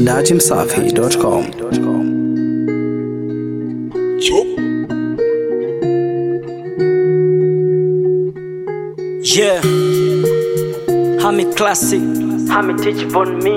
datimsafi.com. Yeah, Hami classic, Hami teach on me.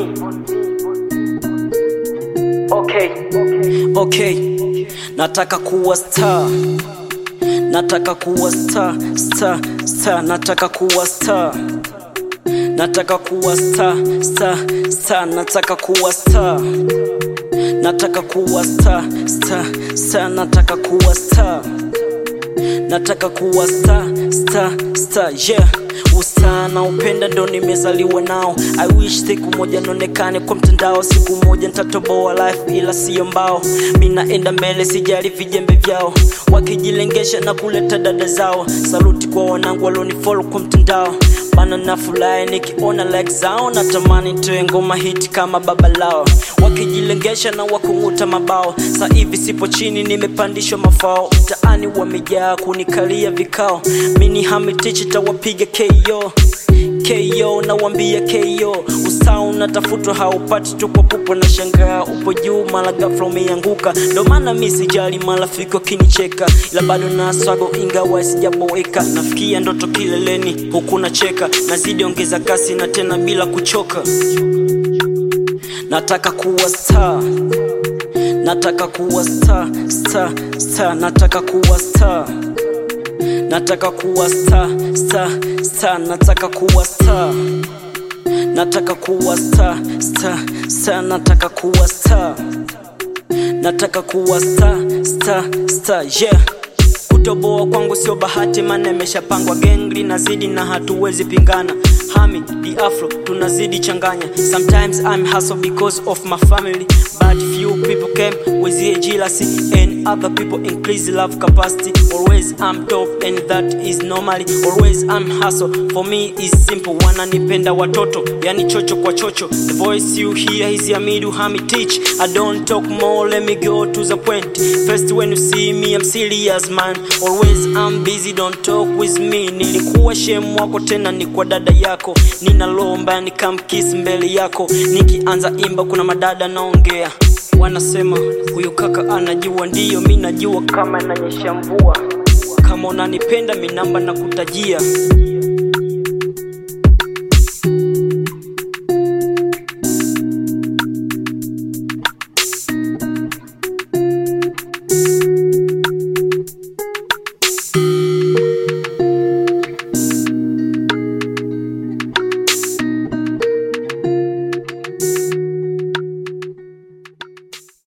Okay, okay, nataka kuwa star, nataka kuwa star, star, star, nataka kuwa star, nataka kuwa star, star, star, nataka kuwa star, nataka kuwa star, star, star, nataka kuwa star nataka kuwa star, star, star, yeah usaa na upenda ndo nimezaliwa nao i wish siku moja nionekane kwa mtandao siku moja nitatoboa life ila siyo mbao mi naenda mbele sijali vijembe vyao wakijilengesha na kuleta dada zao saluti kwa wanangu walionifolo kwa mtandao bana na furahi nikiona like zao natamani toe ngoma hiti kama baba lao wakijilengesha na wakung'uta mabao sa hivi sipo chini nimepandishwa mafao mtaani wamejaa kunikalia vikao mini hamitichi tawapiga ko ko nawambia ko usaa unatafutwa haupati tu kwa pupo na shangaa upo juu mara ghafla umeanguka ndo maana mi sijali marafiki wakinicheka ila bado na swago ingawa sijaboeka nafikia ndoto kileleni huku nacheka nazidi ongeza kasi na tena bila kuchoka nataka kuwa star nataka kuwa star star star nataka kuwa star nataka kuwa star star star nataka kuwa star nataka kuwa star star star nataka kuwa star nataka kuwa star star star yeah kutoboa kwangu sio bahati maana imeshapangwa gengli nazidi na hatuwezi pingana hami the afro tunazidi changanya sometimes i'm hustle because of my family but few people came with the jealousy and other people increase love capacity always i'm top and that is normally always i'm hustle for me is simple wananipenda watoto yani chocho kwa chocho the voice you hear is yamidu hami teach i don't talk more let me go to the point first when you see me i'm serious man always I'm busy don't talk with me nilikuwa shemu wako tena ni kwa dada yako ninalomba nikamkis mbele yako nikianza imba kuna madada naongea wanasema huyu kaka anajua ndiyo mi najua kama inanyesha mvua kama unanipenda minamba na kutajia